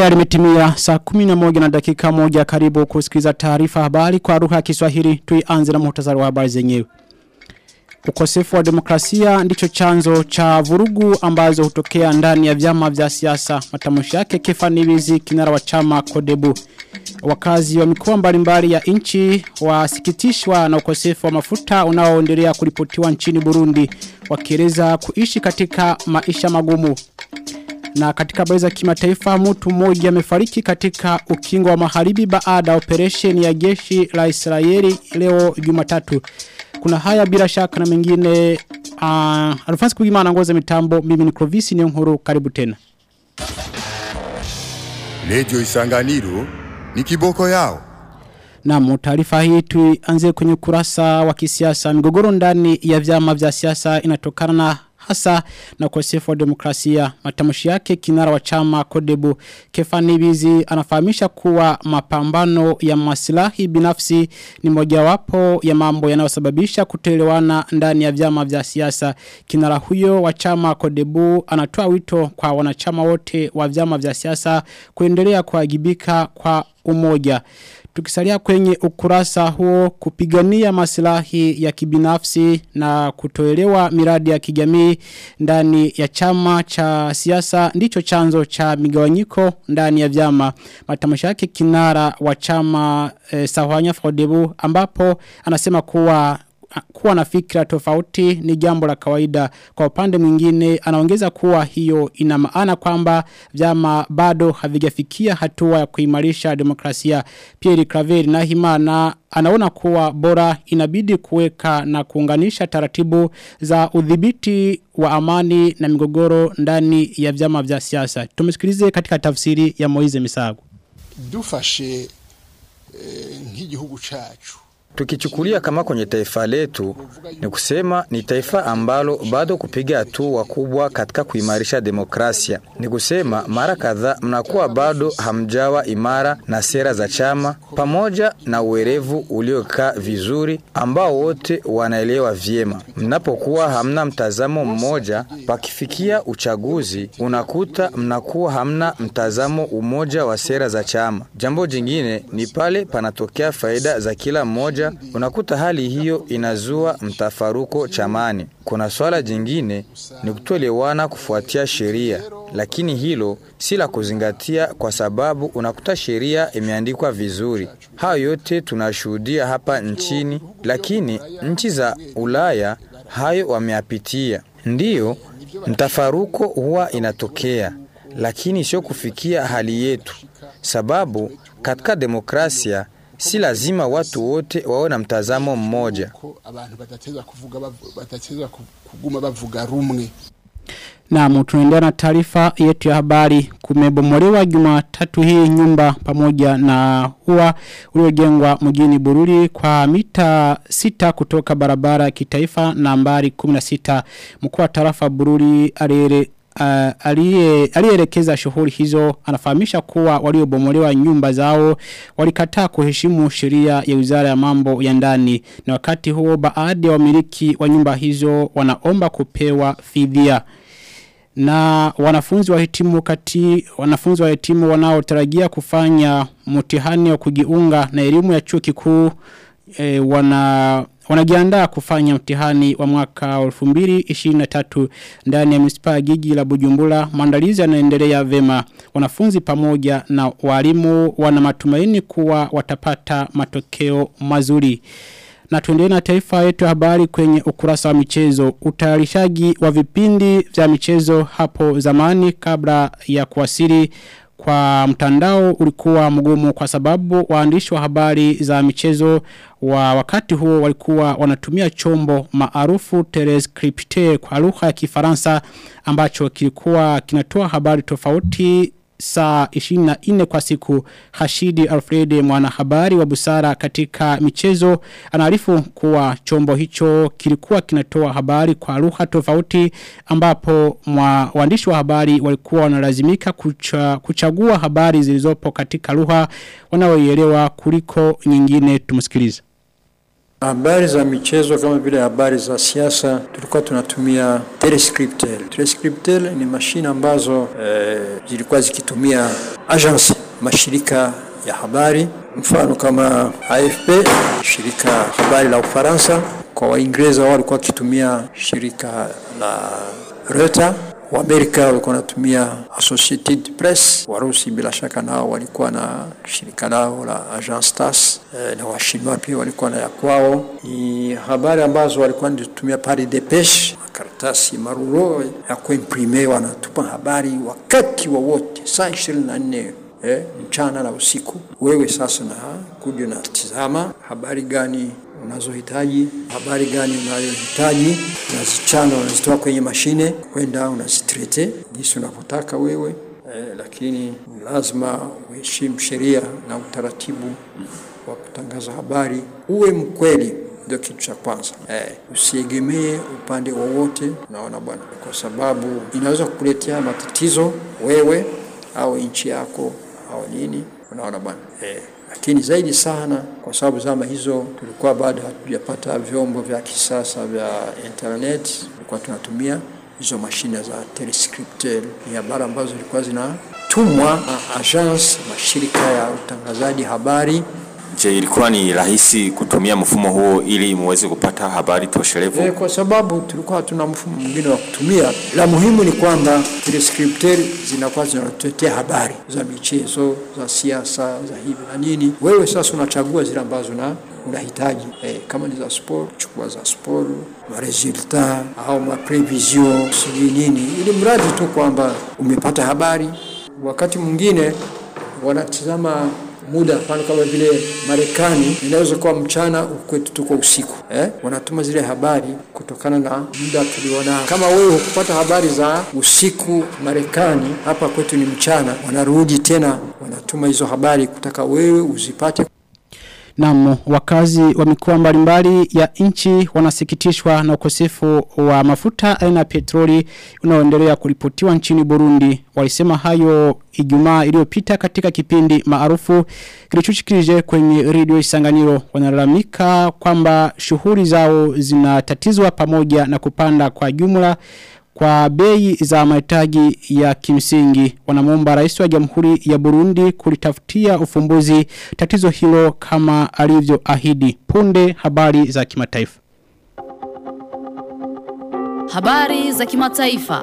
Tayari imetimia saa 11 na dakika moja karibu kusikiza taarifa habari kwa lugha ya Kiswahili tuianze na muhtasari wa habari zenyewe. Ukosefu wa demokrasia ndicho chanzo cha vurugu ambazo hutokea ndani ya vyama vya siasa. Matamshi yake Kefanibizi kinara wa chama Kodebu. Wakazi wa mikoa mbalimbali ya nchi wasikitishwa na ukosefu wa mafuta unaoendelea kuripotiwa nchini Burundi wakieleza kuishi katika maisha magumu. Na katika habari za kimataifa mtu mmoja amefariki katika ukingo wa magharibi baada ya operation ya jeshi la Israeli leo Jumatatu. Kuna haya bila shaka na mengine uh, Alphonse Kugimana ngoza mitambo mimi ni Clovis ni nkuru karibu tena. Radio Isanganiro ni kiboko yao. Na taarifa hii tuanze kwenye kurasa wa kisiasa. Migogoro ndani ya vyama vya siasa inatokana na hasa na ukosefu wa demokrasia. Matamshi yake kinara wa chama Kodebu Kefani Bizi anafahamisha kuwa mapambano ya maslahi binafsi ni mojawapo ya mambo yanayosababisha kutoelewana ndani ya vyama vya siasa. Kinara huyo wa chama Kodebu anatoa wito kwa wanachama wote wa vyama vya siasa kuendelea kuwajibika kwa umoja. Tukisalia kwenye ukurasa huo kupigania maslahi ya kibinafsi na kutoelewa miradi ya kijamii ndani ya chama cha siasa ndicho chanzo cha migawanyiko ndani ya vyama. Matamasha yake kinara wa chama e, Sahwanya Fodebu ambapo anasema kuwa kuwa na fikra tofauti ni jambo la kawaida kwa upande mwingine anaongeza kuwa hiyo ina maana kwamba vyama bado havijafikia hatua ya kuimarisha demokrasia Pierre Claver na Himana anaona kuwa bora inabidi kuweka na kuunganisha taratibu za udhibiti wa amani na migogoro ndani ya vyama vya siasa tumesikilize katika tafsiri ya Moize Misago dufashe eh, nk'igihugu cacu Tukichukulia kama kwenye taifa letu ni kusema ni taifa ambalo bado kupiga hatua kubwa katika kuimarisha demokrasia. Ni kusema mara kadhaa mnakuwa bado hamjawa imara na sera za chama pamoja na uwerevu uliokaa vizuri ambao wote wanaelewa vyema. Mnapokuwa hamna mtazamo mmoja, pakifikia uchaguzi unakuta mnakuwa hamna mtazamo umoja wa sera za chama. Jambo jingine ni pale panatokea faida za kila mmoja unakuta hali hiyo inazua mtafaruko chamani. Kuna swala jingine ni kutoelewana kufuatia sheria, lakini hilo si la kuzingatia kwa sababu unakuta sheria imeandikwa vizuri. Hayo yote tunashuhudia hapa nchini, lakini nchi za Ulaya hayo wameyapitia. Ndiyo, mtafaruko huwa inatokea, lakini sio kufikia hali yetu, sababu katika demokrasia si lazima watu wote wawe na mtazamo mmoja. abantu badateza kuvuga badateza kuguma bavuga rumwe na tunaendelea na taarifa yetu ya habari kumebomolewa Jumatatu hii nyumba pamoja na ua uliojengwa mjini Bururi kwa mita sita kutoka barabara kitaifa nambari 16 mkuu wa tarafa Bururi alire uh, aliyeelekeza shughuli hizo anafahamisha kuwa waliobomolewa nyumba zao walikataa kuheshimu sheria ya Wizara ya Mambo ya Ndani na wakati huo baadhi ya wamiliki wa nyumba hizo wanaomba kupewa fidia na wanafunzi wa hitimu kati wanafunzi wa hitimu wanaotarajia kufanya mtihani wa kujiunga na elimu ya chuo kikuu e, wana wanajiandaa kufanya mtihani wa mwaka 2023 ndani ya misipa gigi la Bujumbura maandalizi yanaendelea vema wanafunzi pamoja na walimu wana matumaini kuwa watapata matokeo mazuri na tuendelee na taifa yetu ya habari kwenye ukurasa wa michezo. Utayarishaji wa vipindi vya michezo hapo zamani kabla ya kuwasili kwa mtandao ulikuwa mgumu kwa sababu waandishi wa habari za michezo wa wakati huo walikuwa wanatumia chombo maarufu telescripte kwa lugha ya Kifaransa ambacho kilikuwa kinatoa habari tofauti saa 24 kwa siku Hashidi Alfred mwanahabari wa busara katika michezo anaarifu kuwa chombo hicho kilikuwa kinatoa habari kwa lugha tofauti ambapo mwa waandishi wa habari walikuwa wanalazimika kucha, kuchagua habari zilizopo katika lugha wanaoielewa kuliko nyingine tumsikilize Habari za michezo kama vile habari za siasa tulikuwa tunatumia telescriptel. Telescriptel ni mashine ambazo eh, zilikuwa zikitumia agence mashirika ya habari, mfano kama AFP, shirika habari la Ufaransa. Kwa Waingereza wao walikuwa wakitumia shirika la Reuters Waamerika walikuwa wanatumia Associated Press, Warusi bila shaka nao walikuwa na shirika lao la Agence TASS eh, na Washinwa pia walikuwa na ya kwao. Ni habari ambazo walikuwa wanatumia pale Depeche, makaratasi maruro ya kuimprime, wanatupa habari wakati wowote saa ishirini na nne eh, mchana na usiku. Wewe sasa na kuja unatizama habari gani unazohitaji, habari gani unayohitaji, unazichana, unazitoa kwenye mashine kwenda unazitrete jinsi unavyotaka wewe eh, lakini lazima uheshimu sheria na utaratibu wa kutangaza habari, uwe mkweli ndio kitu cha kwanza eh, usiegemee upande wowote, unaona bwana, kwa sababu inaweza kukuletea matatizo wewe au nchi yako au nini, unaona bwana eh, lakini zaidi sana kwa sababu zama hizo tulikuwa bado hatujapata vyombo vya kisasa vya internet, tulikuwa tunatumia hizo mashine za telescriptel. Ni habari ambazo zilikuwa zinatumwa na agence, mashirika ya utangazaji habari. Je, ilikuwa ni rahisi kutumia mfumo huo ili muweze kupata habari toshelevu? E, kwa sababu tulikuwa hatuna mfumo mwingine wa kutumia. La muhimu ni kwamba telescriptel zinakuwa zinatuletea habari za michezo, za siasa, za hivi na nini. Wewe sasa unachagua zile ambazo na unahitaji e, kama ni za sport, chukua za sport, maresultat au maprevision, sijui nini, ili mradi tu kwamba umepata habari. Wakati mwingine wanatizama muda mfano kama vile Marekani inaweza kuwa mchana, kwetu tuko usiku eh? Wanatuma zile habari kutokana na muda tulionao. Kama wewe hukupata habari za usiku Marekani, hapa kwetu ni mchana, wanarudi tena wanatuma hizo habari kutaka wewe uzipate. Naam, wakazi wa mikoa mbalimbali ya nchi wanasikitishwa na ukosefu wa mafuta aina ya petroli unaoendelea kuripotiwa nchini Burundi. Walisema hayo Ijumaa iliyopita katika kipindi maarufu kilichoshikilije kwenye redio Isanganiro. Wanalalamika kwamba shughuli zao zinatatizwa pamoja na kupanda kwa jumla kwa bei za mahitaji ya kimsingi wanamuomba rais wa jamhuri ya Burundi kulitafutia ufumbuzi tatizo hilo kama alivyoahidi punde habari za kimataifa Habari za kimataifa.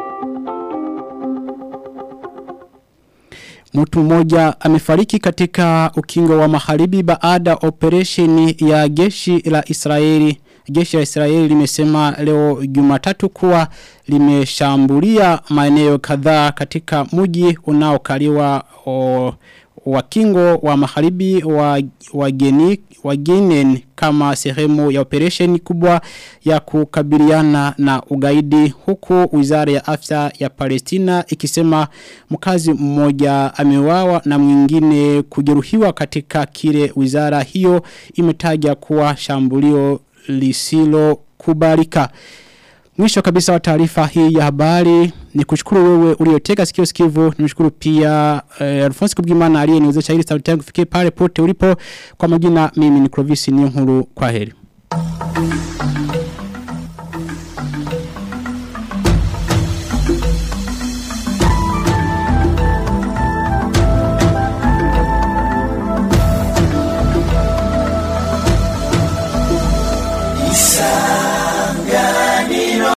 Mtu mmoja amefariki katika ukingo wa magharibi baada operesheni ya jeshi la Israeli Jeshi la Israeli limesema leo Jumatatu kuwa limeshambulia maeneo kadhaa katika mji unaokaliwa wa kingo wa magharibi wa wageni wagenen kama sehemu ya operation kubwa ya kukabiliana na ugaidi huku wizara ya afya ya Palestina ikisema mkazi mmoja ameuawa na mwingine kujeruhiwa katika kile wizara hiyo imetaja kuwa shambulio lisilo kubalika. Mwisho kabisa wa taarifa hii ya habari ni kushukuru wewe uliotega sikio sikivu nimshukuru pia eh, Alphonse Kubwimana aliyeniwezesha ili sauti yangu ifikie pale pote ulipo kwa majina mimi ni Clovis Niyonkuru kwa heri.